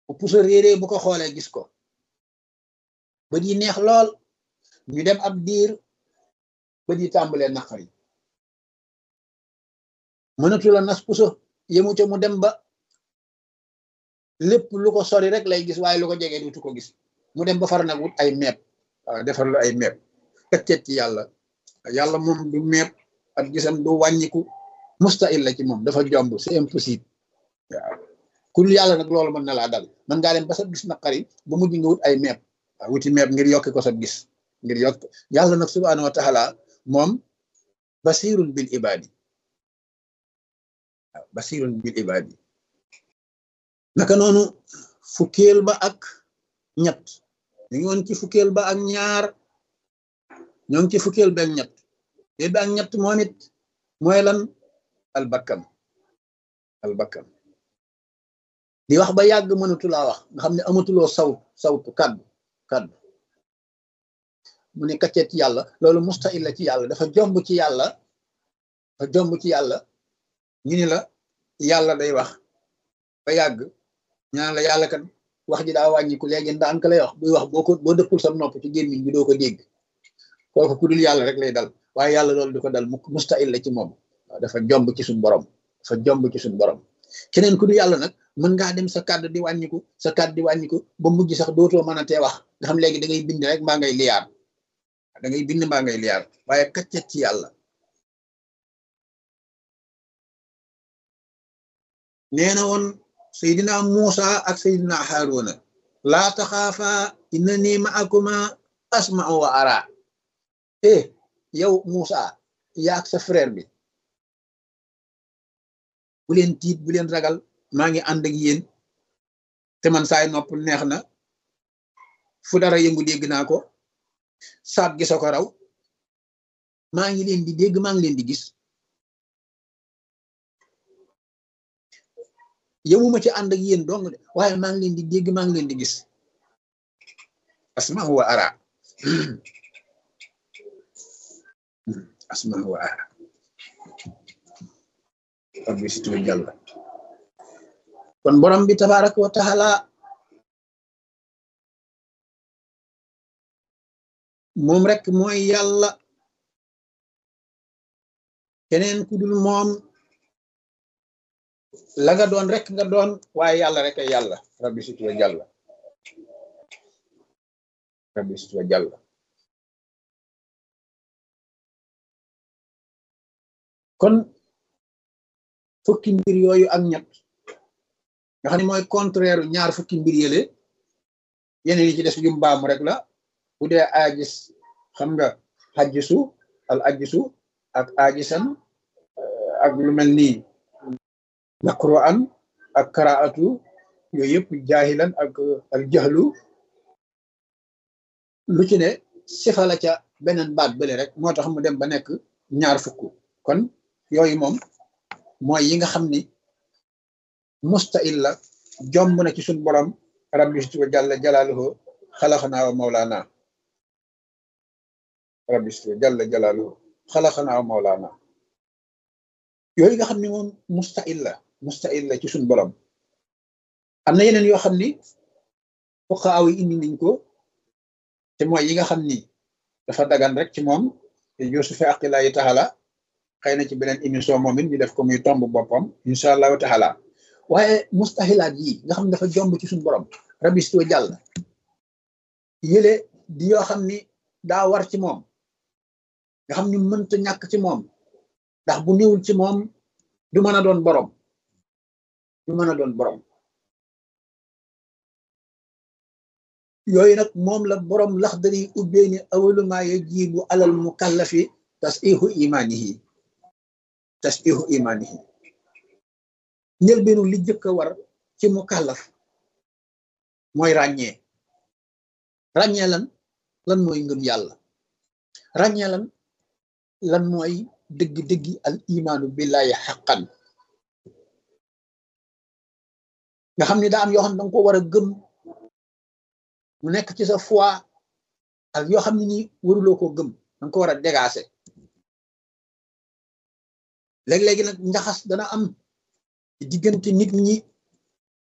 bu puso réeree bu ko xoolee gis ko bët yi neex lool ñu dem ab diir bët yi tàmbalee naqari mënatu la nas puso yemu ca mu dem ba lépp lu ko sori rek lay gis waaye lu ko jege dutu ko gis mu dem ba far nag wut ay meeb waaw defar lu ay meeb teg ci yàlla yàlla moom du meeb ak gisam du wàññiku mustahil la ci moom dafa jomb c'est impossible waaw ku dul yàlla nag loolu mën na laa dal mën ngaa dem ba sa gis naqari ba mujj nga wut ay meeb waaw wuti meeb ngir yokki ko sa gis ngir yokk yàlla nag subhaanahu wa taala moom basirun bil ibadi waaw basirun bil ibadi naka noonu fukkeel ba ak ñett ñu ngi woon ci fukkeel ba ak ñaar ñoo ngi ci fukkeel ba ak ñett fukkeel ba ak ñett moom it mooy lan albakkan albakkan di wax ba yàgg mënatulaa wax nga xam ne amatuloo saw sawtu kaddu kaddu mu ne kaccet ci yàlla loolu mustahil la ci yàlla dafa jomb ci yàlla dafa jomb ci yàlla ñu ni la yàlla day wax ba yàgg ñaan la yàlla kat wax ji daa wàññiku léegi ndànk lay wax buy wax boo ko boo dëppul sa nopp ci gémmiñ bi doo ko dégg kooku ku dul yàlla rek lay dal waaye yàlla loolu du ko dal mukk mustahil la ci moom waaw dafa jomb ci suñ borom dafa jomb ci suñ borom keneen ku dul yàlla nag mën ngaa dem sa kàddu di wàññiku sa kàddu di wàññiku ba mujj sax dootoo mën a tee wax nga xam léegi da ngay bind rek mbaa ngay liyaar da ngay bind mbaa ngay liyaar waaye kaccet ci yàlla nee na woon Seydina Muusa ak Seydina Haruna laa taxaafa innani ma'akuma asma'u wa ara eh yow Muusa yaak sa frère bi bu leen tiit bu leen ragal maa ngi ànd ak yéen te man saay nopp neex na fu dara yëngu dégg naa ko saat gi soo ko raw maa ngi leen di dégg maa ngi leen di gis yëmuma ci ànd ak yéen dong de waaye maa ngi leen di dégg maa ngi leen di gis asma wa ara asma wa ara rabbi situ jàlla kon borom bi tabaraka wa taala moom rek mooy yàlla keneen ku dul moom la nga doon rek nga doon waaye yàlla rek ay yàlla rabbi situ wa jàlla rabbi situ wa jàlla kon fukki mbir yooyu ak ñett nga xam ne mooy contraire ñaar fukki mbir yële yeneen yi ci des yu mbaamu rek la bu dee aajis xam nga xajjisu al ajjisu ak aajisan ak lu mel nii naqru an ak karaatu yooyu yëpp jaahilan ak al jaxlu lu ci ne sifa la ca beneen baat bële rek moo tax mu dem ba nekk ñaar fukk kon yooyu moom mooy yi nga xam ni mustahil la jomb na ci suñ borom rabbi situ wa jalla jalaaluhu xalaxanaa wa mawlaana rabbi situ wa jalla jalaaluhu xalaxanaa wa mawlaana yooyu nga xam ni moom mustahil la mustahil la ci suñ borom am na yeneen yoo xam ni fuqaaw yi indi nañ ko te mooy yi nga xam ni dafa dagan rek ci moom te yusufi aqilaayi taala xëy na ci beneen émission moom it ñu def ko muy tomb boppam incha allahu taala waaye mustahilaat yi nga xam ne dafa jomb ci suñu borom rabistoo jàll yële di yoo xam ni daa war ci moom nga xam ni mënta ñàkk ci moom ndax bu néewul ci moom du mën a doon borom du mën a doon borom yooyu nag moom la borom laxdari ubbee ni awaluma yajibu alal mukallafi tasihu imanihi tasihu imanihi njëlbeenu li jëkk a war ci mukallaf mooy ràññee ràññee lan lan mooy ngëm yàlla ràññee lan lan mooy dëgg-dëggi al imaanu billahi xaqan nga xam ne daa am yoo xam ne danga ko war a gëm mu nekk ci sa foi ak yoo xam ne ni waruloo koo gëm danga ko war a dégaase léeg-léegi nag njaxas dana am diggante nit ñi